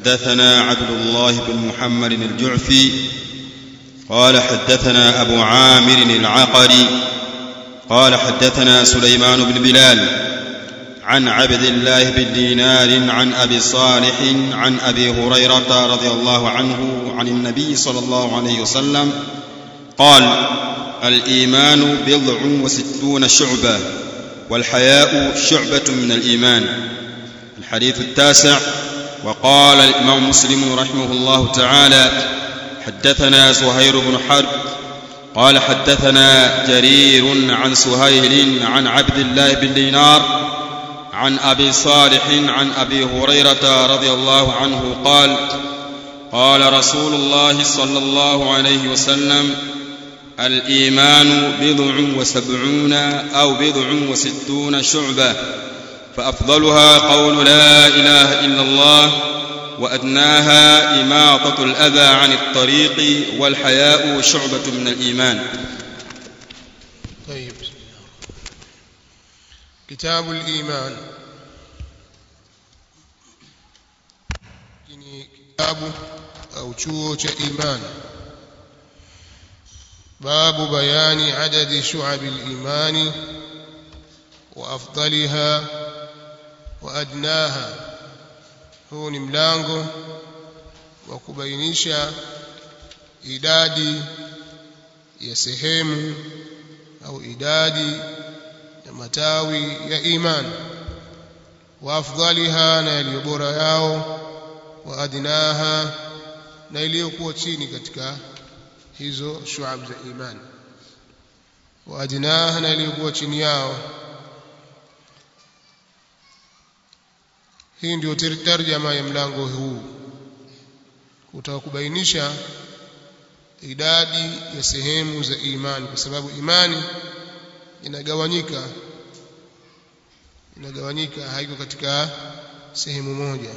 حدثنا عبد الله بن محمد الجعفي قال حدثنا أبو عامر العقري قال حدثنا سليمان بن بلال عن عبد الله بن دينار عن أبي صالح عن أبي هريرة رضي الله عنه عن النبي صلى الله عليه وسلم قال الإيمان بضع وستون شعبة والحياء شعبة من الإيمان الحديث التاسع وقال الإمام مسلم رحمه الله تعالى حدثنا زهير بن حرب قال حدثنا جرير عن سهيل عن عبد الله بن دينار عن أبي صالح عن أبي هريرة رضي الله عنه قال قال رسول الله صلى الله عليه وسلم الإيمان بضع وسبعون أو بضع وستون شعبة فأفضلها قول لا إله إلا الله وأدناها إماطة الأذى عن الطريق والحياء شعبة من الإيمان طيب كتاب الإيمان ni kitabu au chuo cha imani babu bayani adadi shu'abi al-imani wa afdaliha wa adnaha huu ni mlango wa kubainisha idadi ya sehemu au idadi ya matawi ya imani wa afdaliha na yaliyo bora yao wa adnaha na iliyokuwa chini katika hizo shuab za imani wa adnaha na iliyokuwa chini yao hii ndio tarjama ya mlango huu kutaka kubainisha idadi ya sehemu za imani kwa sababu imani inagawanyika inagawanyika haiko katika sehemu moja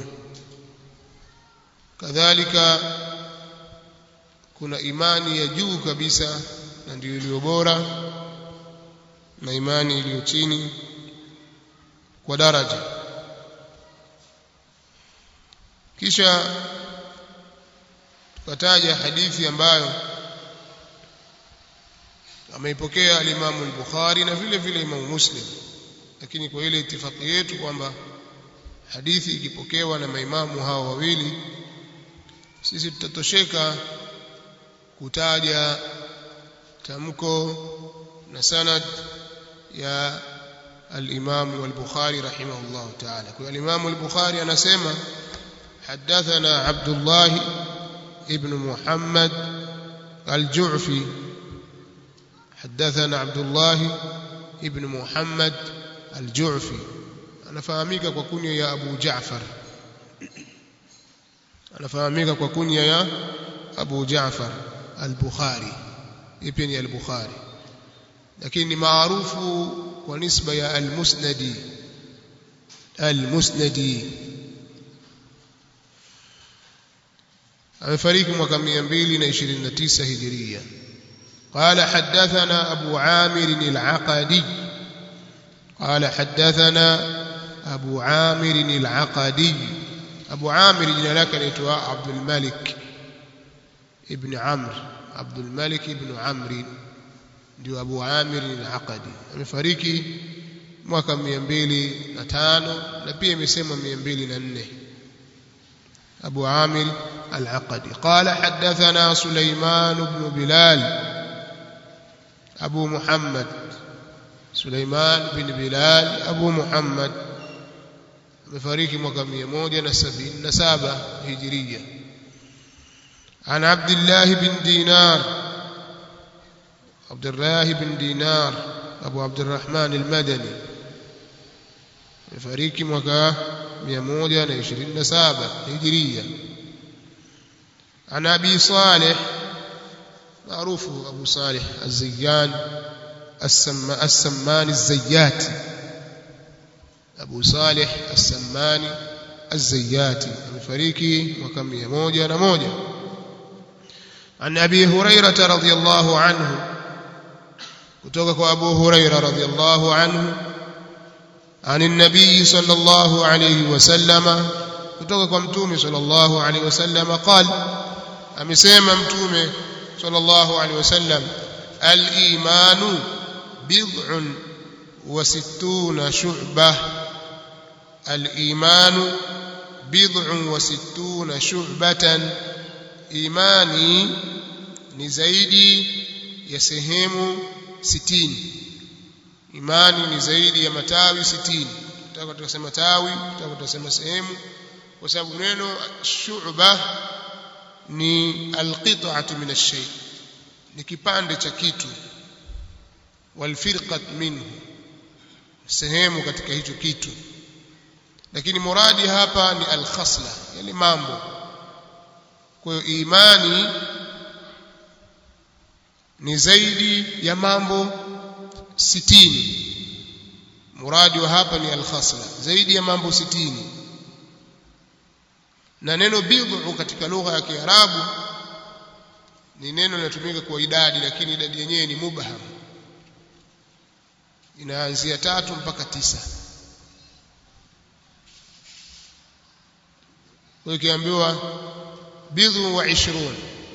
kadhalika kuna imani ya juu kabisa na ndio iliyo bora na imani iliyo chini kwa daraja kisha tukataja hadithi ambayo ameipokea alimamu al-Bukhari na vile vile Imam Muslim lakini kwa ile itifaki yetu kwamba hadithi ikipokewa na maimamu hao wawili sisi tutatosheka kutaja tamko na sanad ya al-Imam al-Bukhari rahimahullah ta'ala kwa al-Imam al-Bukhari anasema حدثنا عبد الله ابن محمد الجعفي حدثنا عبد الله ابن محمد الجعفي anafahamika kwa kunya ya Abu Jaafar anafahamika kwa kunya ya Abu Jaafar al-Bukhari ipi ni al-Bukhari lakini ni maarufu kwa nisba ya al-Musnadi al-Musnadi amefariki mwaka 229 hijiria قال حدثنا أبو عامر العقدي قال حدثنا أبو عامر العقدي أبو عامر جنا لك نتوى عبد الملك ابن عمرو عبد الملك ابن عمرو ndio Abu Amir al-Aqadi amefariki mwaka 205 na pia imesema 204 Abu Amir al-Aqadi qala hadathana Sulaiman ibn Bilal Abu Muhammad Sulaiman bin Bilal Abu Muhammad amefariki mwaka 177 Hijria عن عبد الله بن دينار عبد الله بن دينار أبو عبد الرحمن المدني فريق مكة 127 هجرية عن أبي صالح معروف أبو صالح الزيان السم السمان الزيات أبو صالح السمان الزيات فريق مكة 101 عن أبي هريرة رضي الله عنه kutoka kwa Abu Huraira radhiyallahu anhu عن النبي صلى الله عليه وسلم kutoka kwa mtume sallallahu alaihi wasallam qal amesema mtume sallallahu alaihi wasallam al-imanu bid'un wa sittuna shu'bah al-imanu bid'un wa sittuna shu'batan imani ni zaidi ya sehemu sitini imani ni zaidi ya matawi sitini tutaka tukasema tawi tutaka tukasema sehemu kwa sababu neno shu'ba ni alqit'atu min ash-shay ni kipande cha kitu walfirqat minhu sehemu katika hicho kitu lakini muradi hapa ni alkhasla yani mambo kwa hiyo imani ni zaidi ya mambo sitini muradi wa hapa ni alkhasla zaidi ya mambo sitini na neno bid'u katika lugha ya Kiarabu ni neno linatumika kwa idadi lakini idadi yenyewe ni mubham inaanzia tatu mpaka tisa kwa ikiambiwa bidhu wa ishrun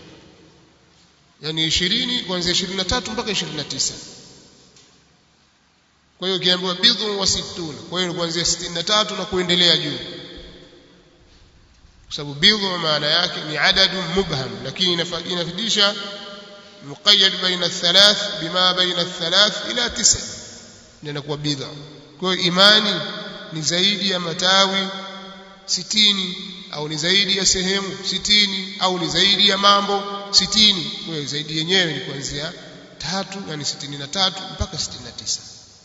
yani 20 kuanzia 23 mpaka 29 kwa hiyo ukiambiwa bidhu wa situna kwa hiyo kuanzia 63 na kuendelea juu kwa sababu bidhu maana yake ni adadu mubham lakini inafidisha muqayyad baina thalath bima baina thalath ila tisa ndio inakuwa bidha kwa hiyo imani ni zaidi ya matawi sitini au ni zaidi ya sehemu sitini au ni zaidi ya mambo sitini kwa hiyo zaidi yenyewe ni kuanzia tatu yani sitini na tatu mpaka sitini na tisa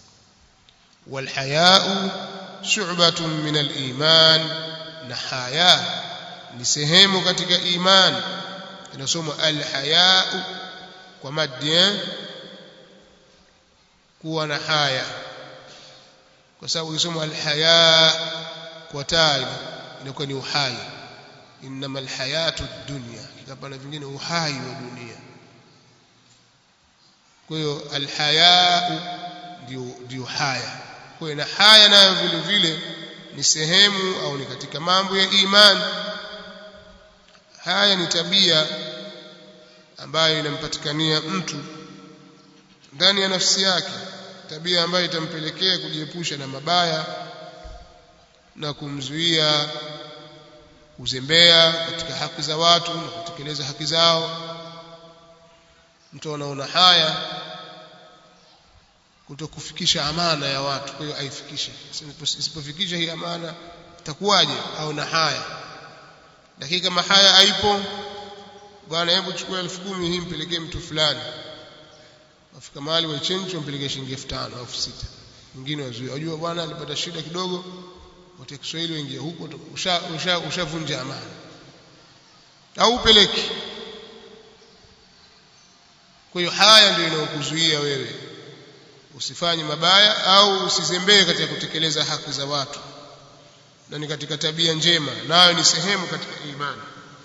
walhayau shu'batun min aliman na haya ni sehemu katika iman inasomwa alhayau kwa maddi kuwa na haya kwa sababu ukisoma alhaya kwa taa inakuwa ni uhai innama alhayatu dunya kikapana vingine uhai wa dunia kwa hiyo alhayau ndio ndio haya kwa hiyo na haya nayo vile vile ni sehemu au ni katika mambo ya imani haya ni tabia ambayo inampatikania mtu ndani ya nafsi yake tabia ambayo itampelekea kujiepusha na mabaya na kumzuia kuzembea katika haki za watu na kutekeleza haki zao mtu anaona haya kutokufikisha amana ya watu kwa hiyo aifikishe isipofikisha hii amana itakuwaje au na haya lakini kama haya haipo bwana hebu chukua elfu kumi hii mpelekee mtu fulani wafika mahali waichenji wampelekee shilingi elfu tano au elfu sita mwingine wazuia wajua bwana alipata shida kidogo wote Kiswahili waingia huko ushavunja usha, usha amana au upeleki kwa hiyo haya ndio inayokuzuia wewe usifanye mabaya au usizembee katika kutekeleza haki za watu na ni katika tabia njema nayo ni sehemu katika imani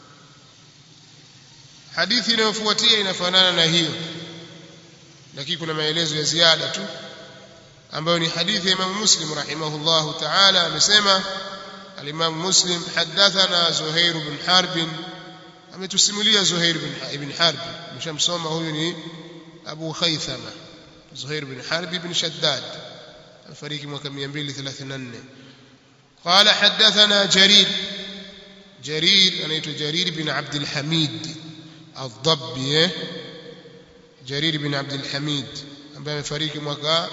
hadithi inayofuatia inafanana na hiyo lakini kuna maelezo ya ziada tu ambayo ni hadithi ya Imam Muslim rahimahullahu ta'ala amesema al-Imam Muslim hadathana Zuhair bin Harb ametusimulia Zuhair bin Harb mshamsoma huyu ni Abu Khaythama Zuhair bin Harb bin Shaddad afariki mwaka 234 قال حدثنا جرير جرير أنا جرير بن عبد الحميد الضبي جرير بن عبد الحميد ambaye amefariki mwaka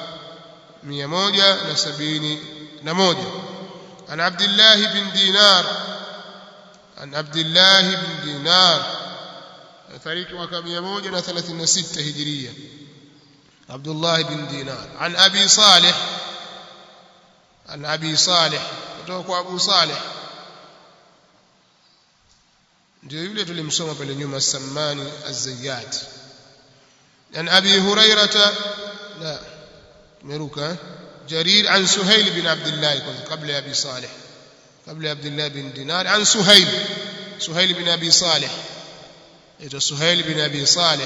171 عن عبد الله بن دينار عن عبد الله بن دينار amefariki mwaka 136 hijiria عبد الله بن دينار عن أبي صالح عن أبي صالح kutoka kwa Abu Saleh ndio yule tulimsoma pale nyuma Sammani Az-Zayyat an Abi Hurairah la meruka Jarir an Suhail bin Abdullah kabla ya Abi Saleh kabla ya Abdullah bin Dinar an Suhail Suhail bin Abi Saleh ito Suhail bin Abi Saleh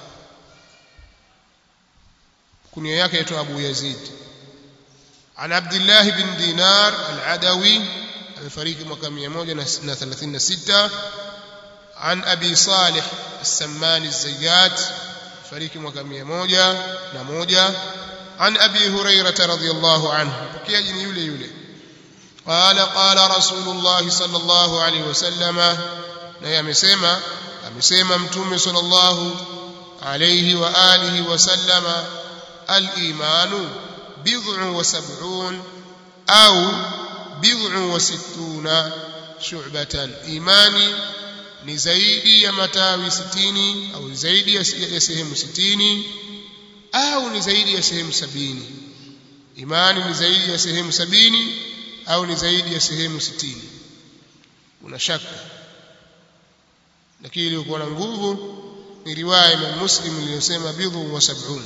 kunia yake inaitwa Abu Yazid عن عبد الله بن دينار العدوي amefariki mwaka 136 عن أبي صالح السمان الزيات فريق mwaka 101 عن أبي هريرة رضي الله عنه بكي يولي يولي قال قال رسول الله صلى الله عليه وسلم na amesema amesema mtume sallallahu alayhi wa alihi wasallama al-imanu bid'u wa sab'un au bid'u wa sittuna shu'batan imani ni zaidi ya matawi sitini au zaidi ya sehemu sitini au ni zaidi ya sehemu sabini imani ni zaidi ya sehemu sabini au ni zaidi ya sehemu sitini una shaka lakini iliyokuwa na nguvu ni riwaya ya Muslim iliyosema bidhu wa sab'un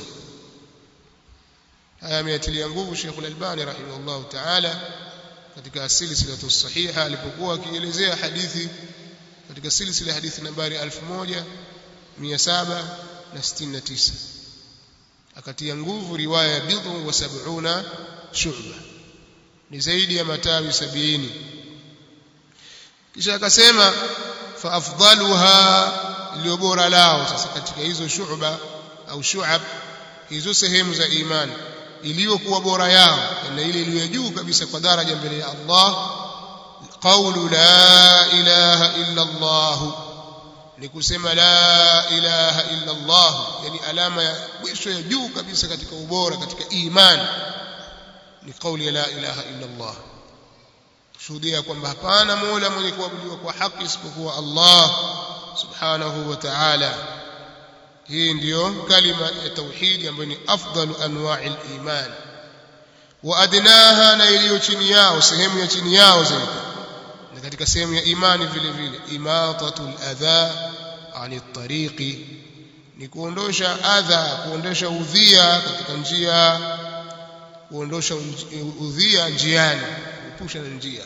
haya ameyatilia nguvu Sheikh Al-Albani rahimahullah ta'ala katika silsilatu sahiha alipokuwa akielezea hadithi katika silsila hadithi nambari 1769 akatia nguvu riwaya ya bidhu wa sab'una shu'ba ni zaidi ya matawi sabini kisha akasema fa afdaluha iliyo bora lao sasa katika hizo shu'ba au shu'ab hizo sehemu za imani iliyokuwa bora yao na ile iliyo juu kabisa kwa daraja mbele ya Allah qawlu la ilaha illa Allah ni kusema la ilaha illa Allah yani alama ya mwisho ya juu kabisa katika ubora katika imani ni kauli ya la ilaha illa Allah kushuhudia kwamba hapana mola mwenye kuabudiwa kwa haki isipokuwa Allah subhanahu wa ta'ala hii ndiyo kalima ya tauhidi ambayo ni afdalu anwa'i al-iman wa adnaha na iliyo chini yao sehemu ya chini yao zaidi na katika sehemu ya imani vile vile imatatul adha ani tariqi ni kuondosha adha kuondosha udhia katika njia kuondosha udhia njiani kupusha na njia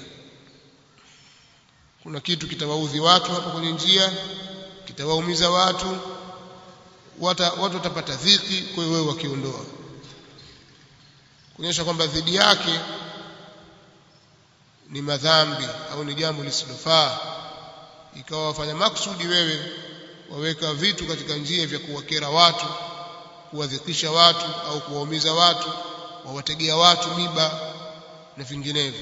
kuna kitu kitawaudhi watu hapo kwenye njia kitawaumiza watu wata, watu watapata dhiki kwa hiyo wewe wakiondoa kuonyesha kwamba dhidi yake ni madhambi au ni jambo lisilofaa ikawa wafanya maksudi wewe waweka vitu katika njia vya kuwakera watu kuwadhikisha watu au kuwaumiza watu wawategea watu miba na vinginevyo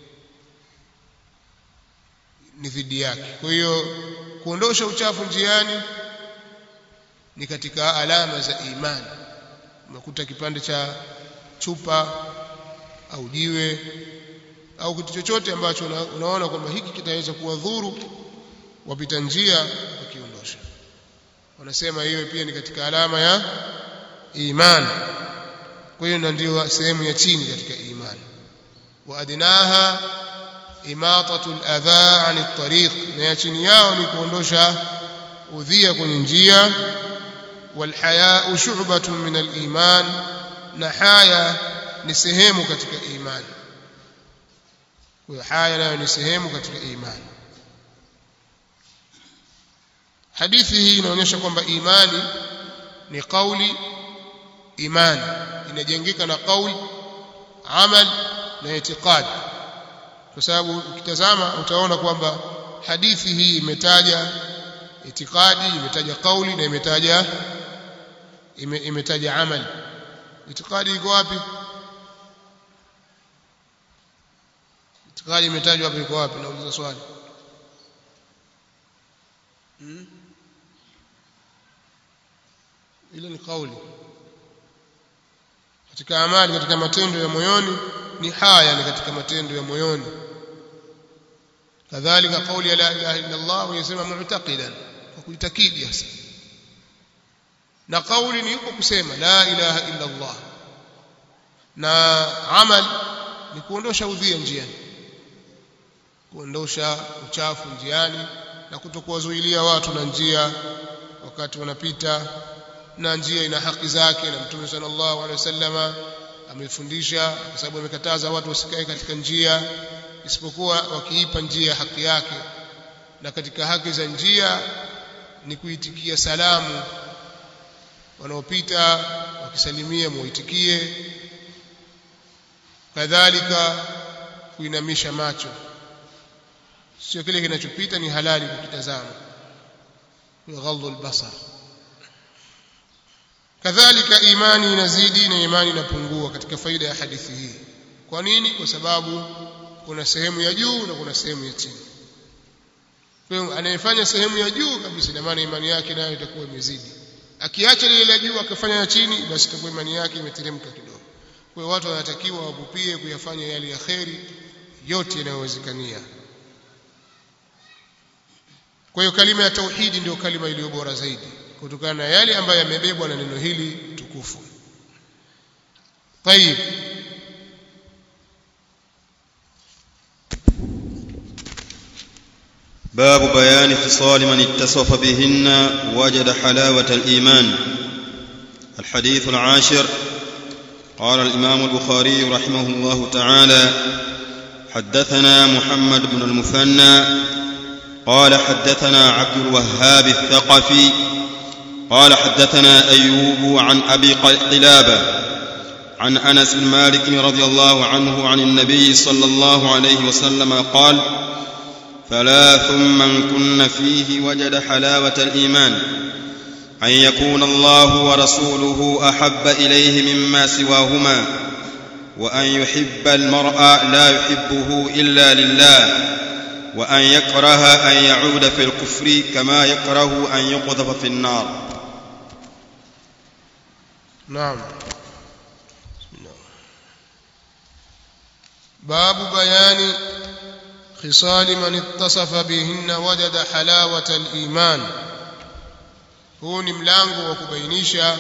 ni dhidi yake kwa hiyo kuondosha uchafu njiani ni katika alama za imani unakuta kipande cha chupa au jiwe au kitu chochote ambacho una, unaona kwamba hiki kitaweza kuwadhuru wapita njia ukiondosha wanasema hiyo pia ni katika alama ya imani kwa hiyo ndio sehemu ya chini katika imani wa adnaha imatatu al-adha 'an at-tariq na ya chini yao ni kuondosha udhia kwenye njia والحياء شعبة من الإيمان نحايا نسهم katika imani kwa haya nayo ni sehemu katika imani hadithi hii inaonyesha kwamba imani ni kauli imani inajengeka na kauli amal na itikadi kwa sababu ukitazama utaona kwamba hadithi hii imetaja itikadi imetaja kauli na imetaja ime, imetaja amal itikadi iko wapi itikadi imetajwa wapi iko wapi nauliza swali hmm? ile ni kauli katika amali katika matendo ya moyoni ni haya ni katika matendo ya moyoni kadhalika kauli ya la ilaha illa Allah yasema mu'taqidan kwa kuitakidi hasa na kauli ni yuko kusema la ilaha illa Allah na amal ni kuondosha udhia njiani kuondosha uchafu njiani na kutokuwazuilia watu na njia wakati wanapita na njia ina haki zake na mtume sallallahu alaihi wasallama amefundisha kwa sababu amekataza watu wasikae katika njia isipokuwa wakiipa njia haki yake na katika haki za njia ni kuitikia salamu wanaopita wakisalimia muitikie kadhalika kuinamisha macho sio kile kinachopita ni halali kukitazama ghadhu albasar kadhalika imani inazidi na imani inapungua katika faida ya hadithi hii kwa nini kwa sababu kuna sehemu ya juu na kuna sehemu ya chini kwa hiyo anayefanya sehemu ya juu kabisa ina maana imani yake nayo itakuwa imezidi akiacha lile la juu akafanya ya chini basi itakuwa imani yake imeteremka kidogo kwa hiyo watu wanatakiwa wapupie kuyafanya yale ya kheri yote yanayowezekania kwa hiyo kalima ya tauhidi ndio kalima iliyo bora zaidi kutokana na yale ambayo yamebebwa na neno hili tukufu طيب باب بيان خصال من اتصف بهن وجد حلاوة الإيمان الحديث العاشر قال الإمام البخاري رحمه الله تعالى حدثنا محمد بن المثنى قال حدثنا عبد الوهاب الثقفي قال حدثنا أيوب عن أبي قلابة عن أنس بن مالك رضي الله عنه عن النبي صلى الله عليه وسلم قال ثلاث من كن فيه وجد حلاوة الإيمان أن يكون الله ورسوله أحب إليه مما سواهما وأن يحب المرء لا يحبه إلا لله وأن يكره أن يعود في الكفر كما يكره أن يقذف في النار نعم باب بيان خصال من اتصف بهن وجد حلاوة الإيمان huu ni mlango wa kubainisha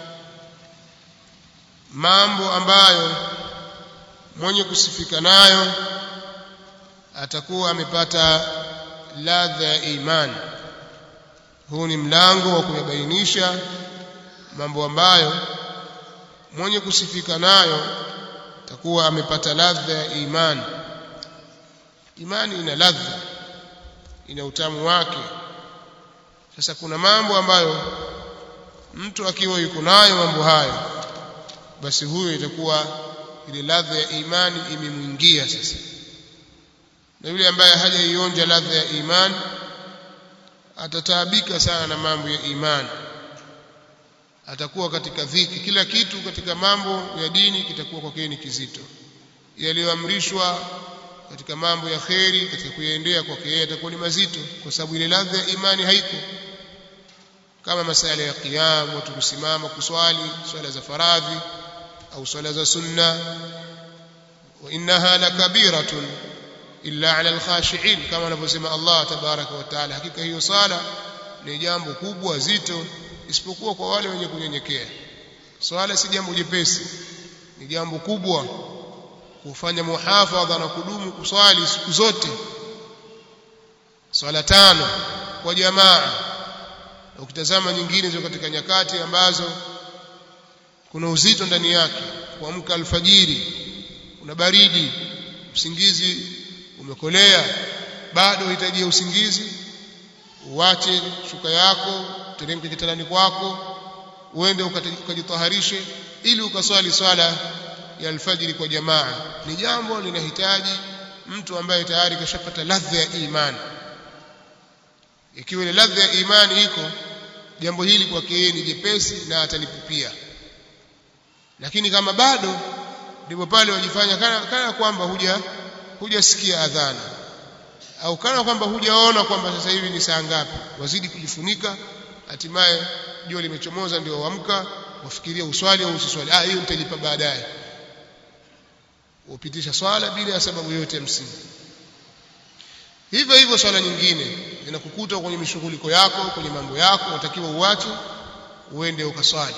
mambo ambayo mwenye kusifika nayo atakuwa amepata ladha ya imani huu ni mlango wa kuyabainisha mambo ambayo mwenye kusifika nayo atakuwa amepata ladha ya imani imani ina ladha ina utamu wake sasa kuna mambo ambayo mtu akiwa yuko nayo mambo hayo basi huyo itakuwa ile ladha ya imani imemwingia sasa na yule ambaye hajaionja ladha ya imani atataabika sana na mambo ya imani atakuwa katika dhiki kila kitu katika mambo ya dini kitakuwa kwake ni kizito yaliyoamrishwa katika mambo ya kheri katika kuyaendea kwake yeye atakuwa ni mazito kwa sababu ile ladha ya imani haiko kama masala ya qiyam watu kusimama kuswali swala za faradhi au swala za sunna wa innaha lakabiratun illa ala alkhashiin kama anavyosema Allah tabaraka wa taala hakika hiyo sala ni jambo kubwa zito isipokuwa kwa wale wenye kunyenyekea swala si jambo jepesi ni jambo kubwa kufanya muhafadha na kudumu kuswali siku zote swala tano kwa jamaa na ukitazama nyingine ziko katika nyakati ambazo kuna uzito ndani yake kuamka alfajiri kuna baridi usingizi umekolea bado unahitaji usingizi uache shuka yako teremke kitandani kwako uende ukajitaharishe ili ukaswali swala ya alfajiri kwa jamaa ni jambo linahitaji mtu ambaye tayari kashapata ladha ya imani ikiwa ile ladha ya imani iko jambo hili kwake yeye ni jepesi na atalipupia lakini kama bado ndipo pale wajifanya kana, kana kwamba huja hujasikia adhana au kana kwamba hujaona kwamba sasa hivi ni saa ngapi wazidi kujifunika hatimaye jua limechomoza ndio waamka wafikiria uswali au usiswali ah hiyo nitalipa baadaye upitisha swala bila ya sababu yote ya msingi hivyo hivyo swala nyingine zinakukuta kwenye mishughuliko yako kwenye mambo yako unatakiwa uache uende ukaswali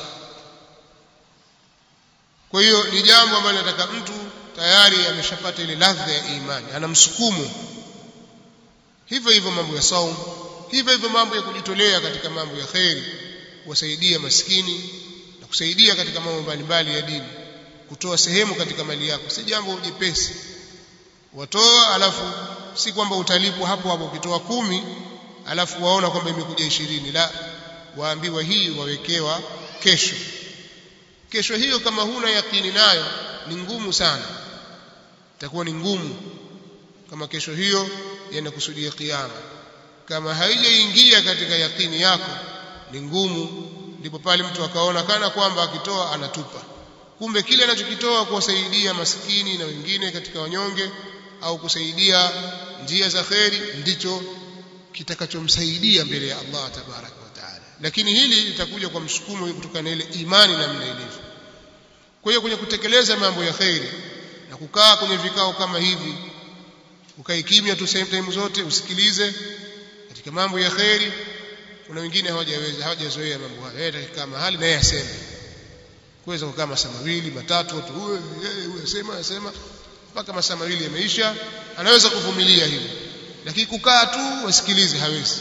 kwa hiyo ni jambo ambalo nataka mtu tayari ameshapata ile ladha ya imani ana msukumo hivyo hivyo mambo ya saum hivyo hivyo mambo ya kujitolea katika mambo ya kheri kuwasaidia maskini na kusaidia katika mambo mbalimbali ya dini kutoa sehemu katika mali yako si jambo jepesi watoa alafu si kwamba utalipwa hapo hapo ukitoa kumi alafu waona kwamba imekuja ishirini la waambiwa hii wawekewa kesho kesho hiyo kama huna yakini nayo ni ngumu sana itakuwa ni ngumu kama kesho hiyo yanakusudia kiyama kama haijaingia katika yakini yako ni ngumu ndipo pale mtu akaona kana kwamba akitoa anatupa kumbe kile anachokitoa kuwasaidia maskini na wengine katika wanyonge au kusaidia njia za kheri ndicho kitakachomsaidia mbele ya Allah tabaraka wa taala lakini hili litakuja kwa msukumo kutokana na ile imani namna ilivyo kwa hiyo kwenye kutekeleza mambo ya kheri na kukaa kwenye vikao kama hivi ukae kimya tu same time zote usikilize katika mambo ya kheri kuna wengine hawajaweza hawajazoea mambo haya yeye atakaa mahali na yeye aseme kuweza kukaa masaa mawili matatu watu huyo huyo asema asema mpaka masaa mawili yameisha anaweza kuvumilia hili lakini kukaa tu wasikilize hawezi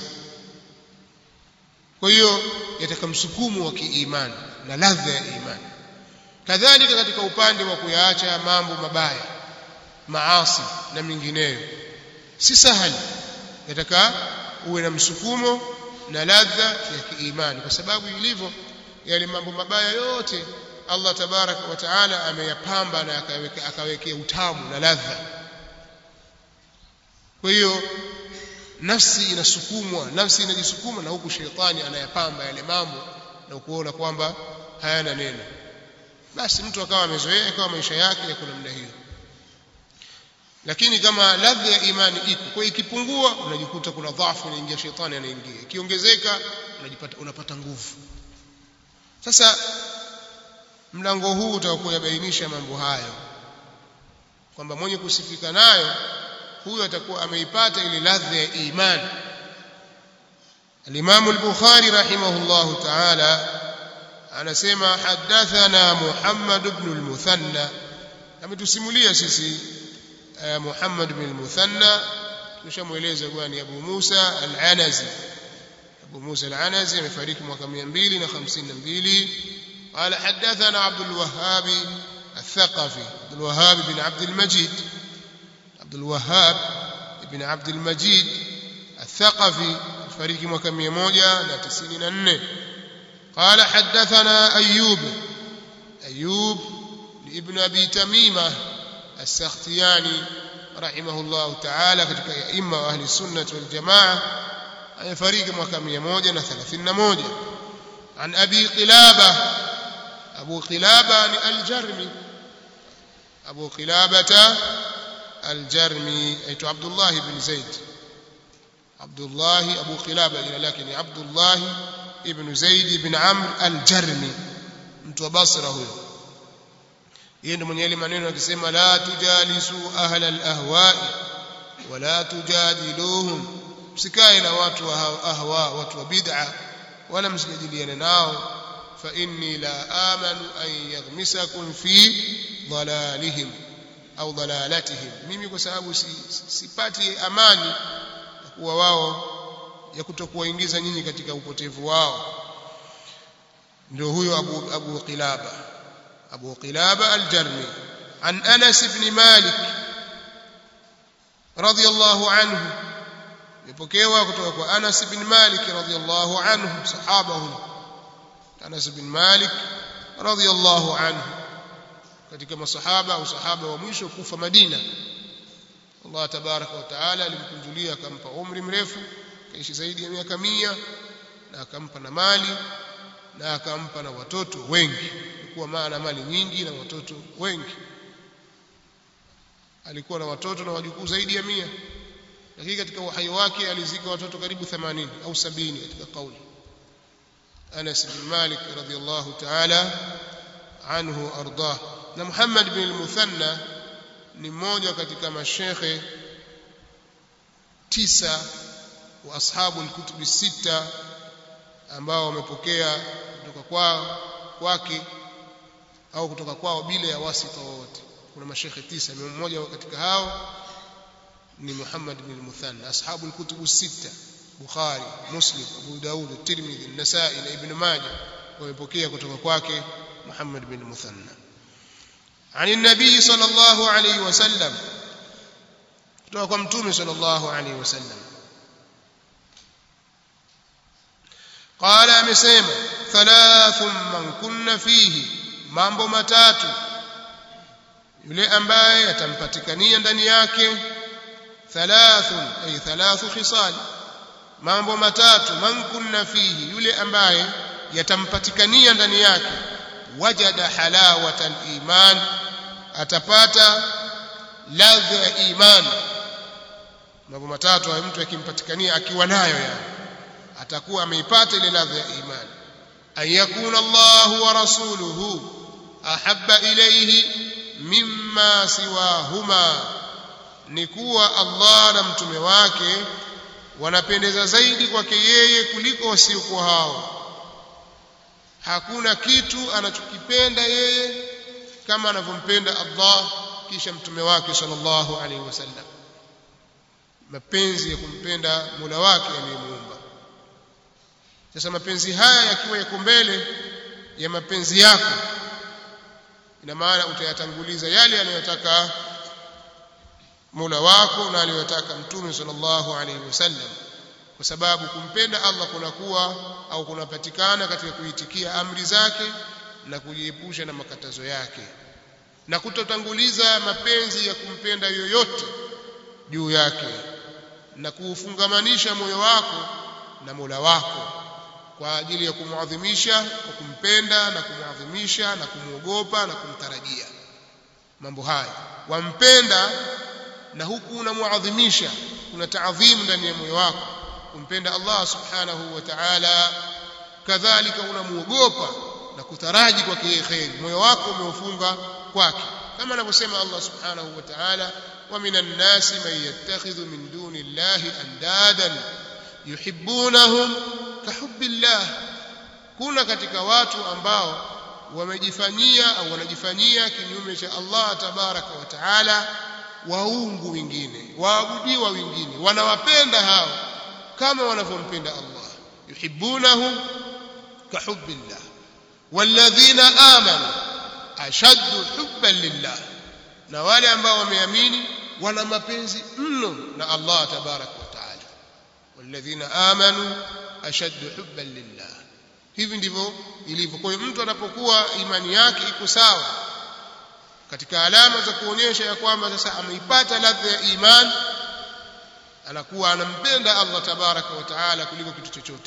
kwa hiyo yataka msukumo wa kiimani na ladha ya imani kadhalika katika upande wa kuyaacha mambo mabaya maasi na mingineyo si sahali yataka uwe na msukumo na ladha ya kiimani kwa sababu ilivyo yale mambo mabaya yote Allah tabaraka wa taala ameyapamba na akawekea akawekea utamu na ladha kwa hiyo nafsi inasukumwa nafsi inajisukuma na huku sheitani anayapamba yale mambo na kuona kwamba hayana neno basi mtu akawa amezoea akawa maisha yake yako namna hiyo lakini kama ladha ya imani iko kwa ikipungua unajikuta kuna dhaifu inaingia shetani anaingia ikiongezeka unajipata unapata nguvu sasa mlango huu utakuwa yabainisha mambo hayo kwamba mwenye kusifika nayo huyo atakuwa ameipata ile ladha ya imani الإمام البخاري رحمه الله تعالى anasema hadathana Muhammad ibn al-Muthanna ametusimulia sisi Muhammad ibn al-Muthanna tushamueleza bwana Abu Musa al-Anazi Abu Musa al-Anazi amefariki mwaka 252 قال حدثنا عبد الوهاب الثقفي عبد الوهاب بن عبد المجيد عبد الوهاب بن عبد المجيد الثقفي فريق mwaka 194 قال حدثنا أيوب أيوب لابن أبي تميمة السختياني رحمه الله تعالى katika aima wa ahli sunnah wal jamaa amefariki mwaka 131 عن أبي قلابة أبو قلابة الجرمي أبو قلابة الجرمي أيت عبد الله بن زيد عبد الله أبو قلابة لكن عبد الله ابن زيد بن عمرو الجرمي mtu wa Basra huyo yeye ndo mwenye ile maneno akisema la tujalisu ahla alahwa wala tujadiluhum msikae na watu wa ahwa watu wa bid'a wala msijadiliane nao fa inni la amanu an yaghmisakum fi dhalalihim au dhalalatihim mimi kwa sababu sipati amani kuwa wao ya kutokuwaingiza nyinyi katika upotevu wao ndio huyo Abu Abu Qilaba Abu Qilaba al-Jarmi an Anas ibn Malik radiyallahu anhu ipokewa kutoka kwa Anas ibn Malik radiyallahu anhu sahaba huyo Anas ibn Malik radiyallahu anhu katika masahaba au sahaba wa mwisho kufa Madina Allah tabaraka wa taala alimkunjulia akampa umri mrefu kaishi zaidi ya miaka mia na akampa na mali na akampa na watoto wengi alikuwa maana mali nyingi na watoto wengi alikuwa na watoto na wajukuu zaidi ya mia lakini katika uhai wake alizika watoto karibu 80 au sabini katika kauli Anas bin Malik radhiyallahu ta'ala anhu ardah na Muhammad bin al-Muthanna ni mmoja katika mashekhe tisa wa ashabu al-kutubi sita ambao wamepokea kutoka kwao kwake au kutoka kwao bila ya wasita wowote kuna mashekhe tisa mmoja katika hao ni Muhammad bin al-Muthanna ashabu al-kutubu sita Bukhari Muslim Abu Daud Tirmidhi An-Nasa'i na Ibn Majah wamepokea kutoka kwake Muhammad bin al-Muthanna عن النبي صلى الله عليه وسلم kutoka kwa mtume صلى الله عليه وسلم قال amesema ثلاث من كن فيه mambo matatu yule ambaye atampatikania ndani yake thalathun ay thalathu khisal mambo matatu man kunna fihi yule ambaye yatampatikania ndani yake wajada halawata iman atapata ladha ya iman mambo matatu hayo mtu akimpatikania akiwa nayo yani atakuwa ameipata ile ladha ya iman an yakuna Allah wa rasuluhu ahabba ilayhi mimma siwahuma ni kuwa Allah na mtume wake wanapendeza zaidi kwake yeye kuliko wasiokuwa hao hakuna kitu anachokipenda yeye kama anavyompenda Allah kisha mtume wake sallallahu alaihi wasallam mapenzi ya kumpenda Mola wake aliyemuumba sasa mapenzi haya yakiwa yako mbele ya mapenzi yako ina maana utayatanguliza yale anayotaka Mola wako na aliyotaka Mtume sallallahu alaihi wasallam kwa sababu kumpenda Allah kunakuwa au kunapatikana katika kuitikia amri zake na kujiepusha na makatazo yake na kutotanguliza mapenzi ya kumpenda yoyote juu yake na kuufungamanisha moyo wako na Mola wako kwa ajili ya kumwadhimisha kwa kumpenda na kumwadhimisha na kumwogopa na kumtarajia mambo haya wampenda na huku unamwadhimisha kuna taadhimu ndani ya moyo wako kumpenda Allah subhanahu wa ta'ala kadhalika unamuogopa na kutaraji kwake yeye khairi moyo wako umeufunga kwake kama anavyosema Allah subhanahu wa ta'ala wa minan nasi man yattakhidhu min duni llahi andadan yuhibbunahum kahubbillah kuna katika watu ambao wamejifanyia au wanajifanyia kinyume cha Allah tabaraka wa taala waungu wengine waabudiwa wengine wanawapenda hao kama wanavyompenda Allah yuhibbunahum kahubbillah walladhina amanu ashaddu hubban lillah na wale ambao wameamini wana mapenzi mno na Allah tabaraka wa taala walladhina amanu ashaddu hubban lillah hivi ndivyo ilivyo kwa hiyo mtu anapokuwa imani yake iko sawa katika alama za kuonyesha ya kwamba sasa ameipata ladha ya iman anakuwa anampenda Allah tabaraka wa taala kuliko kitu chochote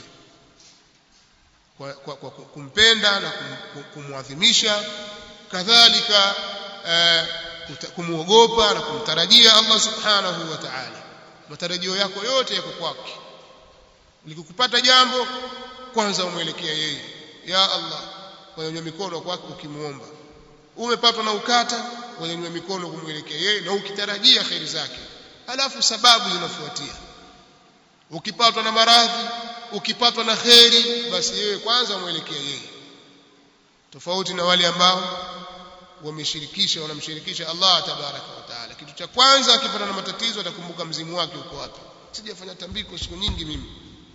kwa, kwa, kwa kumpenda na kum, kumwadhimisha kadhalika eh, kumwogopa na kumtarajia Allah subhanahu wa ta'ala matarajio yako yote yako kwake likikupata jambo kwanza umwelekea yeye ya Allah wanyanyua mikono kwake ukimuomba umepatwa na ukata wanyanyua mikono kumwelekea yeye na ukitarajia kheri zake alafu sababu zinafuatia ukipatwa na maradhi ukipatwa na kheri basi yeye kwanza umwelekea yeye tofauti na wale ambao wameshirikisha wanamshirikisha Allah tabaraka wa taala kitu cha kwanza akipata na matatizo atakumbuka mzimu wake uko wapi sijafanya tambiko siku nyingi mimi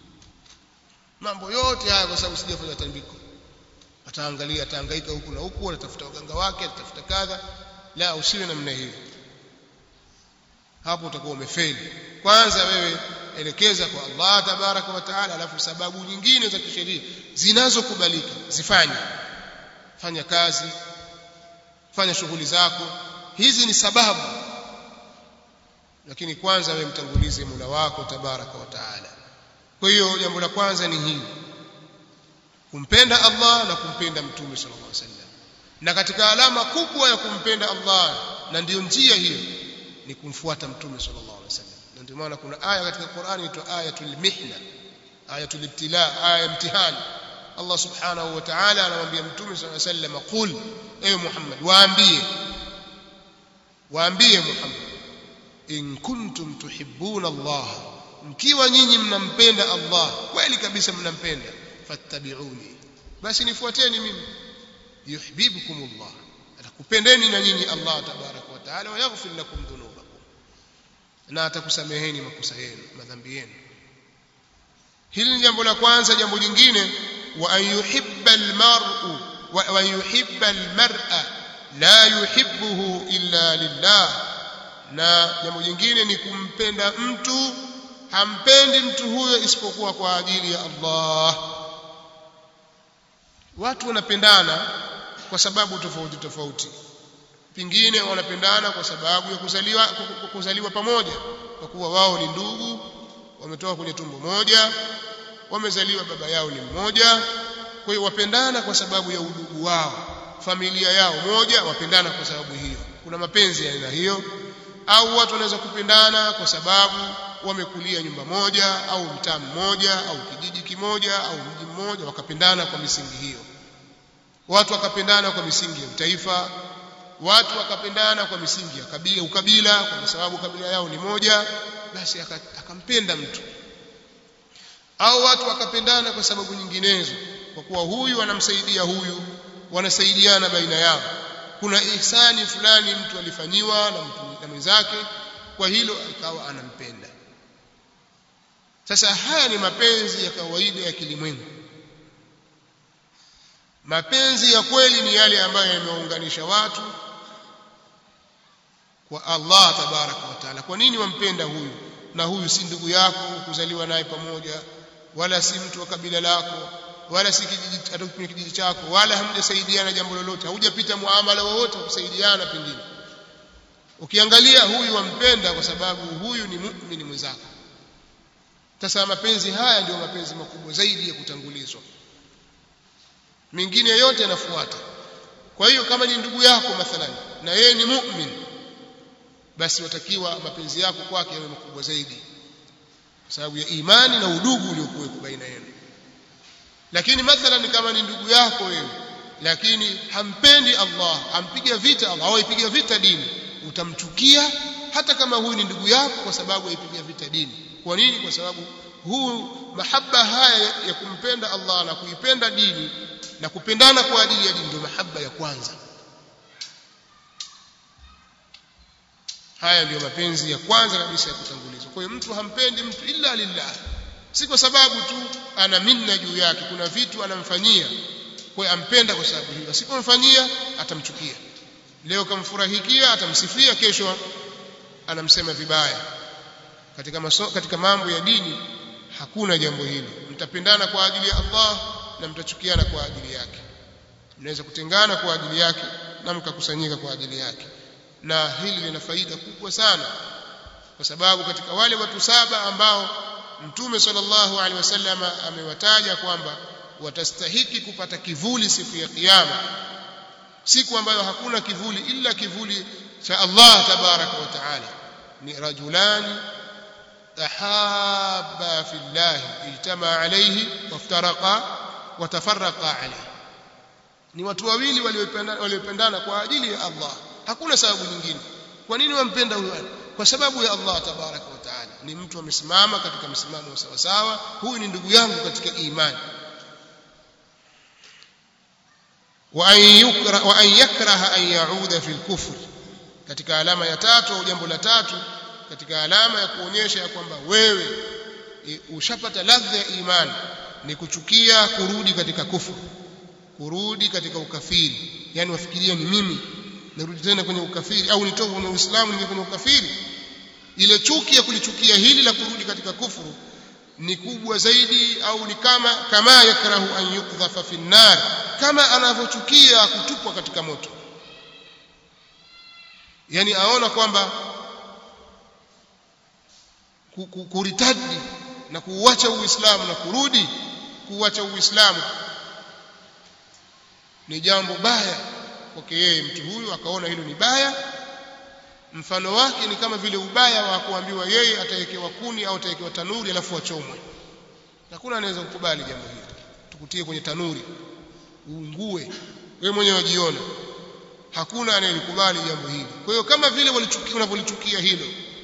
mambo yote haya kwa sababu sijafanya tambiko ataangalia atahangaika huku na huku atatafuta waganga wake atatafuta kadha la usiwe namna hiyo hapo utakuwa umefeli kwanza wewe elekeza kwa Allah tabaraka wa taala alafu sababu nyingine za kisheria zinazokubalika zifanye fanya kazi fanya shughuli zako hizi ni sababu lakini kwanza wewe mtangulize Mola wako tabaraka wa taala kwa hiyo jambo la kwanza ni hili kumpenda Allah na kumpenda mtume sallallahu alaihi wasallam na katika alama kubwa ya kumpenda Allah na ndiyo njia hiyo ni kumfuata mtume sallallahu alaihi wasallam na ndio maana kuna aya katika Qur'ani inaitwa ayatul mihna ayatul ibtila aya mtihani Allah subhanahu wa ta'ala anamwambia mtume sallallahu alaihi wasallam qul ewe Muhammad waambie waambie Muhammad in kuntum tuhibbuna Allah mkiwa nyinyi mnampenda Allah kweli kabisa mnampenda fattabi'uni basi nifuateni mimi yuhibbukumullah atakupendeni na nyinyi Allah tabaraka wa taala wa yaghfir lakum dhunubakum na atakusameheni makosa yenu madhambi yenu hili ni jambo la kwanza jambo jingine wa an yuhibba almar'u wa an yuhibba almar'a la yuhibbuhu illa lillah na jambo jingine ni kumpenda mtu hampendi mtu huyo isipokuwa kwa ajili ya Allah watu wanapendana kwa sababu tofauti tofauti pingine wanapendana kwa sababu ya kuzaliwa kuzaliwa pamoja kwa kuwa wao ni ndugu wametoka kwenye tumbo moja wamezaliwa baba yao ni mmoja kwa hiyo wapendana kwa sababu ya udugu wao familia yao moja wapendana kwa sababu hiyo kuna mapenzi ya aina hiyo au watu wanaweza kupendana kwa sababu wamekulia nyumba moja au mtaa mmoja au kijiji kimoja au mji mmoja wakapendana kwa misingi hiyo watu wakapendana kwa misingi ya utaifa watu wakapendana kwa misingi ya kabila ukabila kwa sababu kabila yao ni moja basi akampenda mtu au watu wakapendana kwa sababu nyinginezo kwa kuwa huyu anamsaidia huyu wanasaidiana baina yao kuna ihsani fulani mtu alifanyiwa na mtu na mwenzake kwa hilo akawa anampenda sasa haya ni mapenzi ya kawaida ya kilimwengu mapenzi ya kweli ni yale ambayo yameunganisha watu kwa Allah tabaraka wa taala kwa nini wampenda huyu na huyu si ndugu yako kuzaliwa naye pamoja wala si mtu wa kabila lako wala si kijiji kwenye kijiji chako wala hamjasaidiana jambo lolote haujapita muamala wowote wa kusaidiana pengine ukiangalia huyu wampenda kwa sababu huyu ni muumini mwenzako sasa mapenzi haya ndio mapenzi makubwa zaidi ya kutangulizwa mengine yote yanafuata kwa hiyo kama ni ndugu yako mathalan na yeye ni muumini basi watakiwa mapenzi yako kwake yawe makubwa zaidi kwa sababu ya imani na udugu uliokuwepo baina yenu lakini mathalan kama ni ndugu yako wewe lakini hampendi Allah ampiga vita Allah au aipiga vita dini utamchukia hata kama huyu ni ndugu yako kwa sababu aipiga vita dini kwa nini kwa sababu huu mahaba haya ya kumpenda Allah na kuipenda dini na kupendana kwa ajili ya dini ndio mahaba ya kwanza haya ndiyo mapenzi ya kwanza kabisa ya kutangulizwa kwa hiyo mtu hampendi mtu illa lillah si kwa sababu tu ana minna juu yake kuna vitu anamfanyia kwa hiyo ampenda kwa sababu hiyo asipomfanyia atamchukia leo kamfurahikia atamsifia kesho anamsema vibaya katika maso, katika mambo ya dini hakuna jambo hili mtapendana kwa ajili ya Allah na mtachukiana kwa ajili yake mnaweza kutengana kwa ajili yake na mkakusanyika kwa ajili yake na hili lina faida kubwa sana kwa sababu katika wale watu saba ambao mtume sallallahu alaihi wasallam amewataja kwamba watastahiki kupata kivuli siku ya kiyama siku ambayo hakuna kivuli ila kivuli cha Allah tabaraka wa taala ni rajulani tahabba fillah ijtama alayhi waftaraqa watafarraqa alayhi ni watu wawili waliopendana kwa ajili ya Allah hakuna sababu nyingine kwa nini wampenda huyo kwa sababu ya Allah tabaraka wa taala ni mtu amesimama katika msimamo sawa sawa huyu ni ndugu yangu katika imani wa an yukra wa an yakraha an yauda fil kufr katika alama ya tatu au jambo la tatu katika alama ya kuonyesha ya kwamba wewe e, ushapata ladha ya imani ni kuchukia kurudi katika kufuru kurudi katika ukafiri yani wafikiria ni mimi narudi tena kwenye ukafiri au nitoka kwenye uislamu ninge kwenye ukafiri ile chuki ya kulichukia hili la kurudi katika kufuru ni kubwa zaidi au ni kama kama yakrahu an yukdhafa fi nar kama anavyochukia kutupwa katika moto yani aona kwamba kuritadi na kuuacha uislamu na kurudi kuuacha uislamu ni jambo baya kwake yeye mtu huyu akaona hilo ni baya mfano wake ni kama vile ubaya wa kuambiwa yeye atawekewa kuni au atawekewa tanuri alafu achomwe hakuna anaweza kukubali jambo hili tukutie kwenye tanuri uungue wewe mwenyewe wajiona hakuna anayelikubali jambo hili kwa hiyo kama vile walichukia unavyolichukia hilo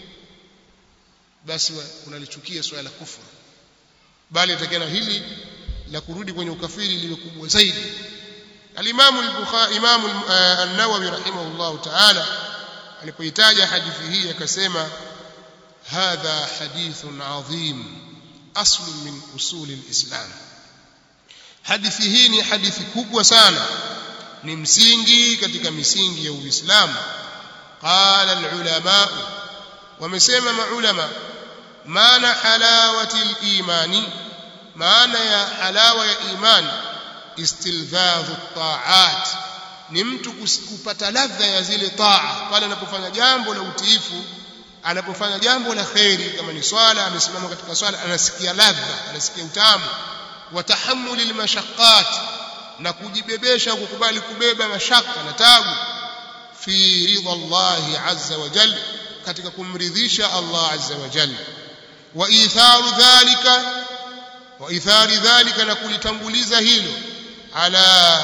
basi unalichukia swala la kufuru bali atakana hili la kurudi kwenye ukafiri lile kubwa zaidi al-Imam al-Bukhari Imam an-Nawawi rahimahullah ta'ala alipoitaja hadithi hii akasema hadha hadithun adhim asl min usul al-Islam hadithi hii ni hadithi kubwa sana ni msingi katika misingi ya Uislamu qala al-ulama wamesema maulama maana halawati al-imani maana ya halawa ya imani istilzadhu taat ni mtu kupata ladha ya zile taa pale anapofanya jambo la utiifu anapofanya jambo la kheri kama ni swala amesimama katika swala anasikia ladha anasikia utamu wa tahammuli almashaqqat na kujibebesha kukubali kubeba mashaka na tabu fi ridha Allah azza wa jalla katika kumridhisha Allah azza wa jalla wa itharu dhalika wa ithari dhalika na kulitanguliza hilo ala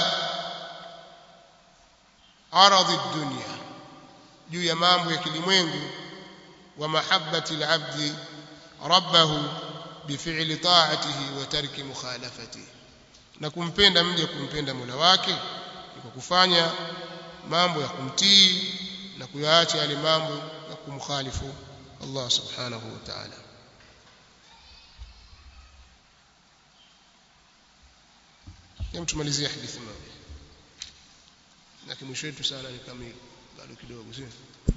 aradhi dunya juu ya mambo ya kilimwengu wa mahabbati alabdi rabbahu bifili ta'atihi wa tarki mukhalafatihi na kumpenda mja kumpenda Mola wake ni kwa kufanya mambo ya kumtii na kuyaacha yale mambo ya kumkhalifu Allah subhanahu wa ta'ala Hem tumalizie hadithi moja. Lakini mwisho wetu sana ni kamili. Bado kidogo sio?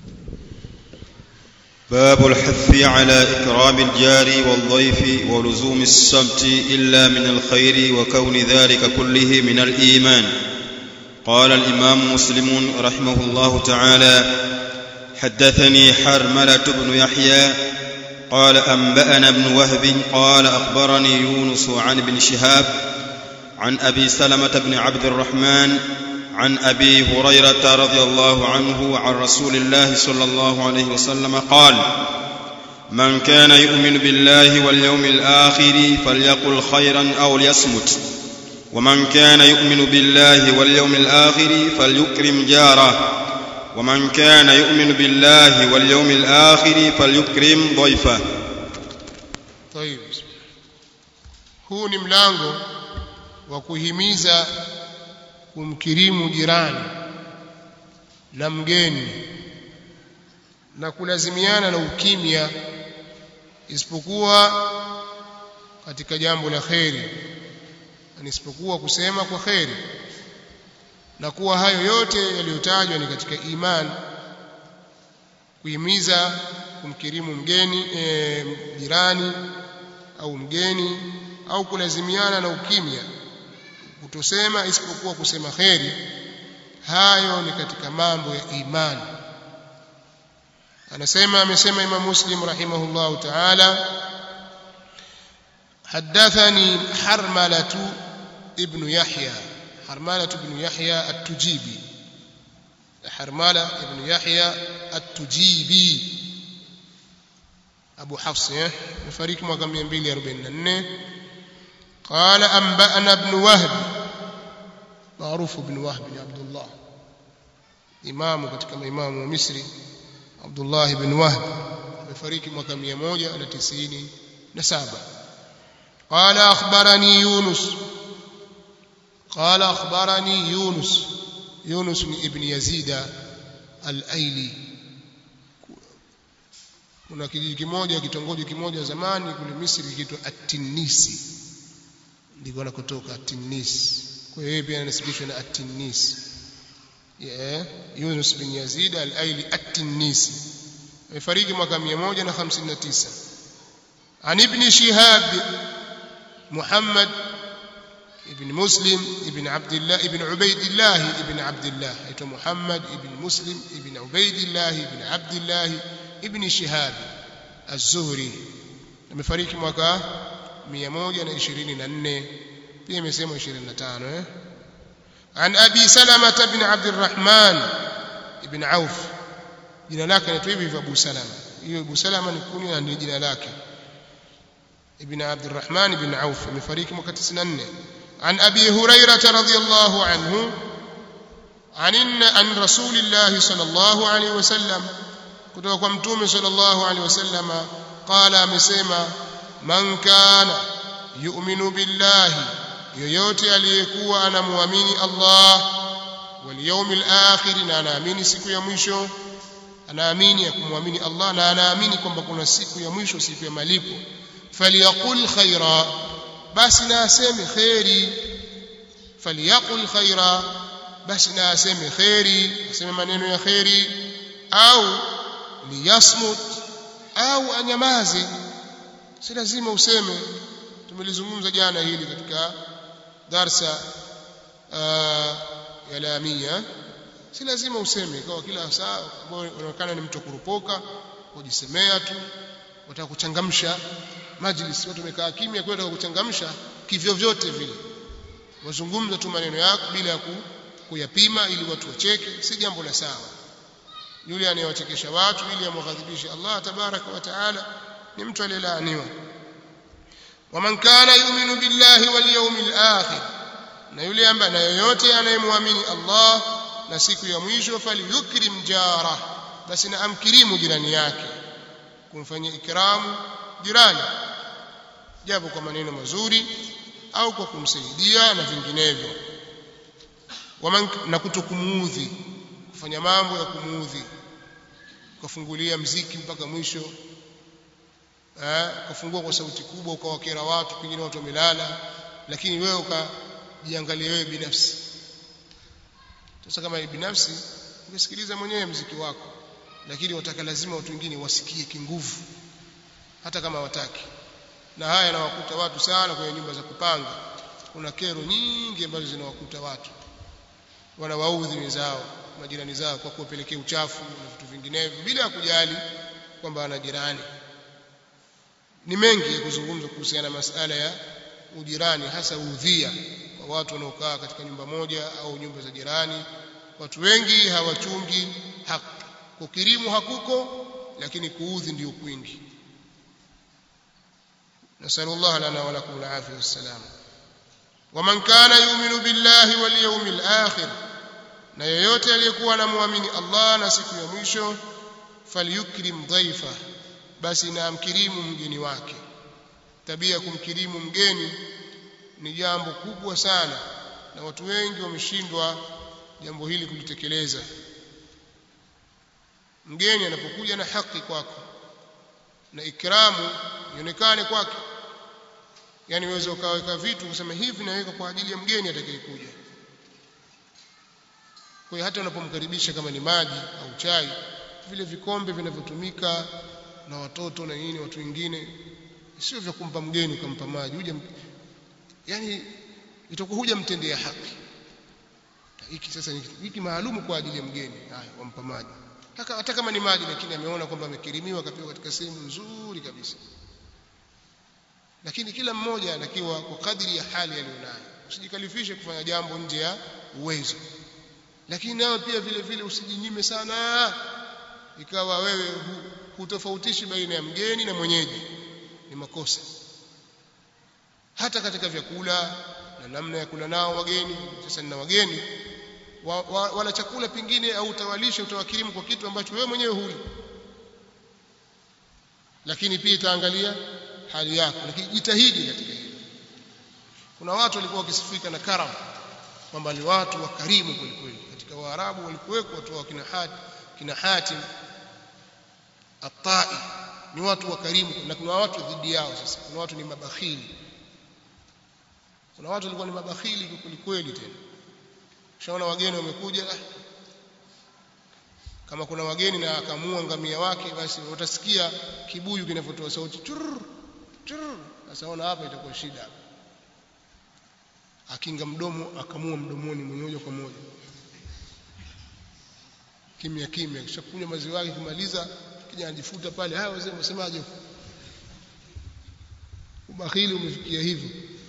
باب الحث على إكرام الجار والضيف ولزوم السبت إلا من الخير وكون ذلك كله من الإيمان قال الإمام مسلم رحمه الله تعالى حدثني حرملة بن يحيى قال أنبأنا ابن وهب قال أخبرني يونس عن ابن شهاب عن ابي سلمه بن عبد الرحمن عن ابي هريره رضي الله عنه عن رسول الله صلى الله عليه وسلم قال من كان يؤمن بالله واليوم الاخر فليقل خيرا او ليصمت ومن كان يؤمن بالله واليوم الاخر فليكرم جاره ومن كان يؤمن بالله واليوم الاخر فليكرم ضيفه طيب huu ni mlango wa kuhimiza kumkirimu jirani na mgeni na kulazimiana na ukimya isipokuwa katika jambo la kheri isipokuwa kusema kwa kheri na kuwa hayo yote yaliyotajwa ni katika imani kuhimiza kumkirimu mgeni e, jirani au mgeni au kulazimiana na ukimya kutosema isipokuwa kusema kheri hayo ni katika mambo ya imani anasema amesema Imam Muslim rahimahullah ta'ala حدثني حرملة ابن يحيى حرملة بن يحيى التجيبي حرملة ابن يحيى التجيبي أبو حفص فريق mwaka 244 قال أنبأنا ابن وهب معروف ابن وهب بن عبد الله إمام katika maimamu wa Misri Abdullah ibn Wahb amefariki mwaka 197 قال أخبرني يونس قال أخبرني يونس يونس ابن يزيد الأيلي kuna kijiji kimoja kitongoji kimoja zamani kule Misri kiitwa At-Tinisi ndiko anakotoka At-Tinis kwa hiyo pia anasibishwa na At-Tinis yeah. Yunus bin Yazid al-Aili At-Tinisi amefariki mwaka 159 عن ابن شهاب محمد ابن مسلم ابن عبد الله ابن عبيد الله ابن عبد الله ايته محمد ابن مسلم ابن عبيد الله ابن عبد الله ابن شهاب الزهري amefariki mwaka 124 pia imesema 25 eh عن ابي سلمة بن عبد الرحمن ابن عوف jina lake ni hivi Abu Salama hiyo Abu Salama ni kunia ndio jina lake ابن عبد الرحمن بن عوف مفاريك mwaka 94 عن ابي هريره رضي الله عنه عن عن رسول الله صلى الله عليه وسلم kutoka kwa mtume sallallahu alaihi wasallam qala amesema man kana yu'minu billahi yoyote aliyekuwa anamuamini Allah wal yawmil akhir na anaamini siku ya mwisho anaamini ya kumwamini Allah na anaamini kwamba kuna siku ya mwisho siku ya malipo falyaqul khaira basi na aseme khairi falyaqul khaira basi na aseme khairi aseme maneno ya khairi au liyasmut au anyamaze si lazima useme tumelizungumza jana hili katika darsa ya lamia si lazima useme kwa kila saa ambao unaonekana ni mtu kurupoka kujisemea tu wataka kuchangamsha majlis watu wamekaa kimya kwa wataka kuchangamsha kivyo vyote vile wazungumza tu maneno yako bila ya kuyapima ili watu wacheke si jambo la sawa yule anayewachekesha watu ili amghadhibishe Allah tabaraka wa taala ni mtu aliyelaaniwa waman kana yu'minu billahi wal yawmil akhir na yule ambaye na yoyote anayemwamini Allah na siku ya mwisho falyukrim jara basi na amkirimu jirani yake kumfanyia ikramu jirani japo kwa maneno mazuri au kwa kumsaidia na vinginevyo na kutokumuudhi kufanya mambo ya kumuudhi ukafungulia mziki mpaka mwisho eh ukafungua kwa sauti kubwa ukawakera watu pengine watu wamelala lakini wewe ukajiangalia wewe binafsi sasa kama ni binafsi ungesikiliza mwenyewe mziki wako lakini wataka lazima watu wengine wasikie kinguvu hata kama wataki na haya yanawakuta watu sana kwenye nyumba za kupanga kuna kero nyingi ambazo zinawakuta watu wanawaudhi wenzao majirani zao kwa kuwapelekea uchafu na vitu vinginevyo bila ya kujali kwamba ana jirani ni mengi ya kuzungumza kuhusiana na masala ya ujirani hasa udhia kwa watu wanaokaa katika nyumba moja au nyumba za jirani watu wengi hawachungi haki kukirimu hakuko lakini kuudhi ndio kwingi nasallallahu lana wa lakum alafia wassalam waman kana yu'minu billahi wal yawmil akhir na yoyote aliyekuwa anamwamini Allah na siku ya mwisho falyukrim dhaifa basi na amkirimu mgeni wake tabia kumkirimu mgeni ni jambo kubwa sana na watu wengi wameshindwa jambo hili kulitekeleza mgeni anapokuja na haki kwako na ikramu ionekane kwake yani uweze ukaweka vitu kusema hivi naweka kwa ajili ya mgeni atakayekuja kwa hiyo hata unapomkaribisha kama ni maji au chai vile vikombe vinavyotumika na watoto na nini watu wengine sio vya kumpa mgeni ukampa maji huja yani itakuwa huja mtendea haki hiki sasa ni hiki maalumu kwa ajili ya mgeni haya wampa maji hata, hata kama ni maji lakini ameona kwamba amekirimiwa akapewa katika sehemu nzuri kabisa lakini kila mmoja anatakiwa kwa kadri ya hali aliyonayo usijikalifishe kufanya jambo nje ya uwezo lakini nayo pia vile vile usijinyime sana ikawa wewe hutofautishi baina ya mgeni na mwenyeji ni makosa hata katika vyakula na namna ya kula nao wageni sasa nina wageni wa, wa, wala chakula pingine au utawalisha utawakirimu kwa kitu ambacho wewe mwenyewe huli lakini pia itaangalia hali yako lakini jitahidi katika hilo kuna watu walikuwa wakisifika na karam kwamba ni watu wakarimu kwelikweli katika waarabu walikuweko watu wa kina Hatim kina Hatim atai ni watu wakarimu na kuna watu dhidi yao sasa kuna watu ni mabakhili kuna watu walikuwa ni mabakhili kwelikweli tena shaona wageni wamekuja kama kuna wageni na akamua ngamia wake basi watasikia kibuyu kinavyotoa sauti churr churr sasa ona hapa itakuwa shida akinga mdomo akamua mdomoni moja kwa moja kimya kimya kisha kunywa maziwa yake kumaliza kija anajifuta pale haya wazee msemaje ubakhili umefikia hivyo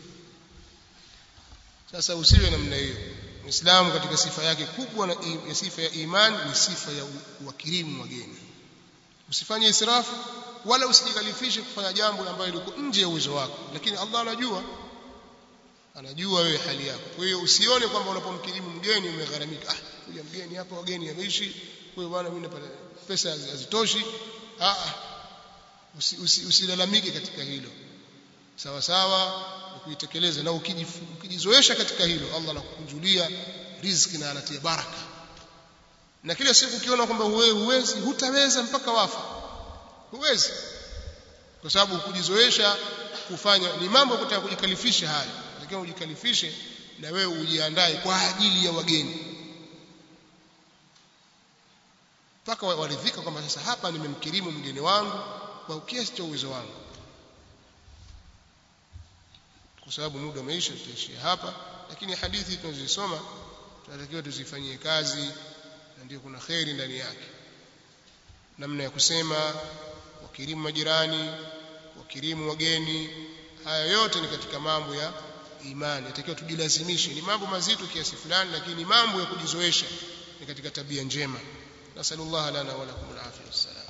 sasa usiwe namna hiyo Muislamu katika sifa yake kubwa na ya sifa ya imani ni sifa ya uwakirimu wageni. Usifanye israfu wala usijikalifishe kufanya jambo ambalo liko nje ya uwezo wako, lakini Allah anajua anajua wewe hali yako. Kwa hiyo usione kwamba unapomkirimu mgeni umegharamika. Ah, kuja mgeni hapa wageni wameishi, kwa hiyo bwana mimi napata pesa hazitoshi. Ah, usilalamike usi, usi katika hilo. Sawa sawa kuitekeleza na ukijizoesha katika hilo Allah anakukunjulia riziki na anatia baraka na kila siku ukiona kwamba wewe huwezi hutaweza mpaka wafa huwezi kwa sababu kujizoesha kufanya ni mambo kutaka kujikalifisha haya lakini ujikalifishe na wewe ujiandae kwa ajili ya wageni mpaka waridhika kwamba sasa hapa nimemkirimu mgeni wangu kwa kiasi cha uwezo wangu kwa sababu muda umeisha tutaishia hapa lakini hadithi tunazisoma tunatakiwa tuzifanyie kazi na ndio kuna kheri ndani yake namna ya kusema wakirimu majirani wakirimu wageni haya yote ni katika mambo ya imani yatakiwa tujilazimishe ni mambo mazito kiasi fulani lakini mambo ya kujizoesha ni katika tabia njema nasallallahu lana wa lakum alafia wassalam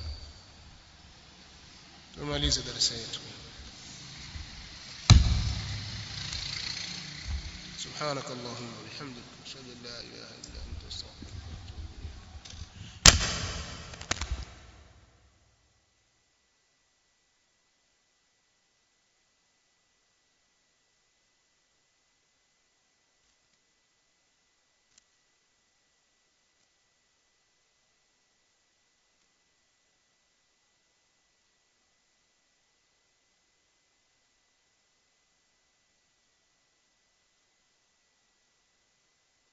tumalize darasa yetu سبحانك اللهم وبحمدك اشهد ان لا اله الا انت